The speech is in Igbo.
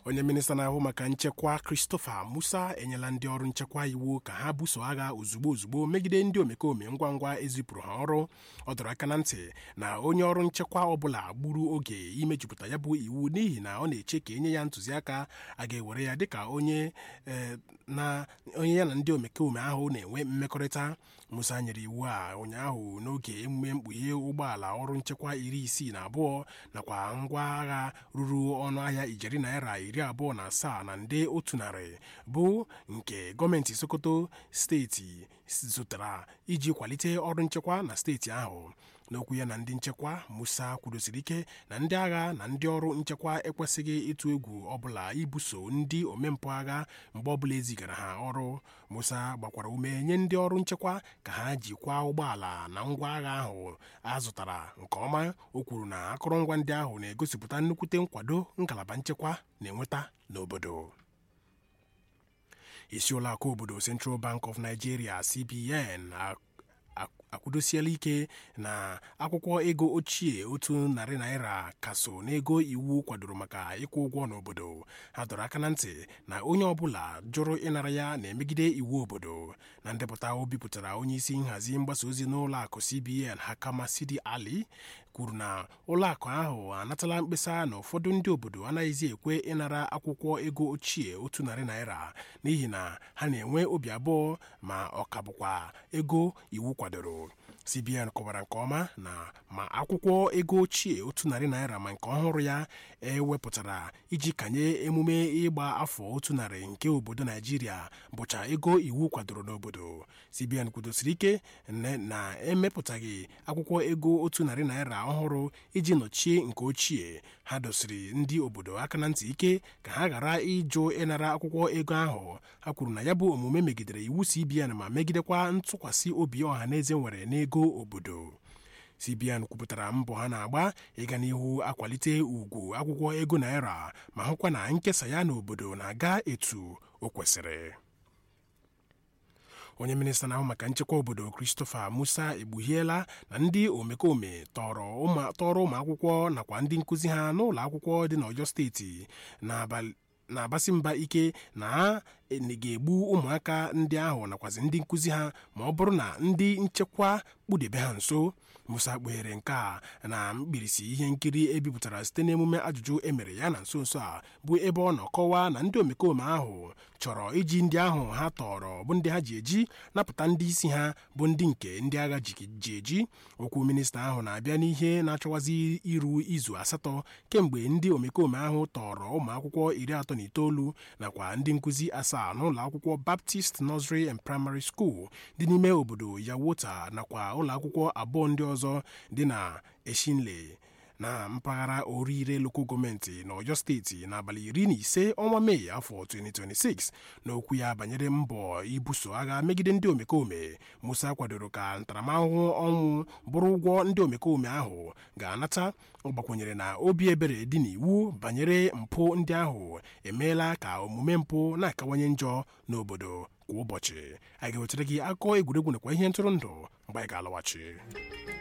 onye minista na-ahụ maka nchekwa Christopher Musa enyela ndị ọrụ nchekwa iwu ka ha buso agha ozugbo ozugbo megide ndị omekome ngwa ngwa ezipụrụ ha ọrụ ọ dọrọ aka na ntị na onye ọrụ nchekwa ọbụla gburu oge imejupụta ya bụ iwu n'ihi na ọ na-eche ka enye ya ntụziaka a ga-ewere ya dịka onye na onye ya na ndị omekome ahụ na-enwe mmekọrịta Musa nyere iwu a ụnyaahụ n'oge emume mkpughe ụgbọala ọrụ nchekwa iri isii na abụọ nakwa ngwa agha ruru ọnụahịa ijeri naira iri abụọ na asaa na nde otu narị bụ nke gọọmenti Sokoto steeti zụtara iji kwalite ọrụ nchekwa na steeti ahụ n'okwu ya na ndị nchekwa Musa kwudosiri ike na ndị agha na ndị ọrụ nchekwa ekwesịghị ịtụ egwu ọbụla ibuso ndị omempụ agha mgbe ọbụla ezigara ha ọrụ Musa gbakwara ume nye ndị ọrụ nchekwa ka ha jikwaa ụgbọala na ngwa agha ahụ a zụtara nke ọma o kwuru na akụrụngwa ndị ahụ na-egosipụta nnukwute nkwado ngalaba nchekwa na-enweta n'obodo isi ụlọakụ obodo Central Bank of Nigeria CBN akwụdosiela ike na akwụkwọ ego ochie otu narị naira ka so n'ego iwu kwadoro maka ịkwụ ụgwọ n'obodo ha dọrọ aka na ntị na onye ọbụla jụrụ ịnara ya na-emegide iwu obodo na ndepụta o bipụtara onye isi nhazi mgbasa ozi n'ụlọ akụ CBN Hakama Sidi Ali kwuru na ụlọakụ ahụ anatala mkpesa na ụfọdụ ndị obodo anaghịzi ekwe ịnara akwụkwọ ego ochie otu narị naira n'ihi na ha na-enwe obi abụọ ma ọ ka bụkwa ego iwu kwadoro CBN kọwara nke ọma na ma akwụkwọ ego ochie otu narị naira ma nke ọhụrụ ya ewepụtara iji kanye emume ịgba afọ otu narị nke obodo Naijiria bụcha ego iwu kwadoro n'obodo CBN kwudosiri ike na emepụtaghị akwụkwọ ego otu narị naira ọhụrụ iji nọchie nke ochie ha dosiri ndị obodo aka na ntị ike ka ha ghara ịjụ ịnara akwụkwọ ego ahụ ha kwuru na ya bụ omume megidere iwu CBN ma megidekwa ntụkwasị obi ọha na eze nwere n'ego obodo CBN kwupụtara mbọ ha na-agba ịga n'ihu akwalite ugwu akwụkwọ ego naira ma hụkwa na nkesa ya n'obodo na-aga etu o kwesịrị onye minista na-ahụ maka nchekwa obodo Christopher Musa egbuhiela na ndị omekome tọrọ ụmụ akwụkwọ nakwa ndị nkụzi ha n'ụlọ akwụkwọ dị n'Ọyọ steeti na-abasi mba ike na ha ga-egbu ụmụaka ndị ahụ nakwazi ndị nkụzi ha ma ọ bụrụ na ndị nchekwa kpụdebe ha nso Musa kpughere nke a na mkpirisi ihe nkiri ebipụtara site n'emume ajụjụ emere ya na nso nso a bụ ebe ọ nọ kọwaa na ndị omekome ahụ chọrọ iji ndị ahụ ha tọrọ bụ ndị ha ji eji napụta ndị isi ha bụ ndị nke ndị agha ji eji okwu minista ahụ na-abịa n'ihe na-achọwazi iru izu asatọ kemgbe ndị omekome ahụ tọrọ ụmụ akwụkwọ iri atọ na itoolu nakwa ndị nkụzi asaa n'ụlọ akwụkwọ Baptist Nursery and Primary School dị n'ime obodo Yawota nakwa ụlọ akwụkwọ abụọ ndị ọzọ dị na Eshinle na mpaghara orire loko gọọmenti n'Ọyọ steeti n'abalị iri na ise ọnwa Mee afọ 2026 n'okwu ya banyere mbọ ibuso agha megide ndị omekome Musa kwadoro ka ntaramahụhụ ọnwụ bụrụ ụgwọ ndị omekome ahụ ga-anata ọ gbakwunyere na obi ebere dị n'iwu banyere mpụ ndị ahụ emeela ka omume mpụ na-akawanye njọ n'obodo kwa ụbọchị anyị ga-ewetara gị akụkọ egwuregwu nakwa ihe ntụrụndụ mgbe anyị ga-alọghachi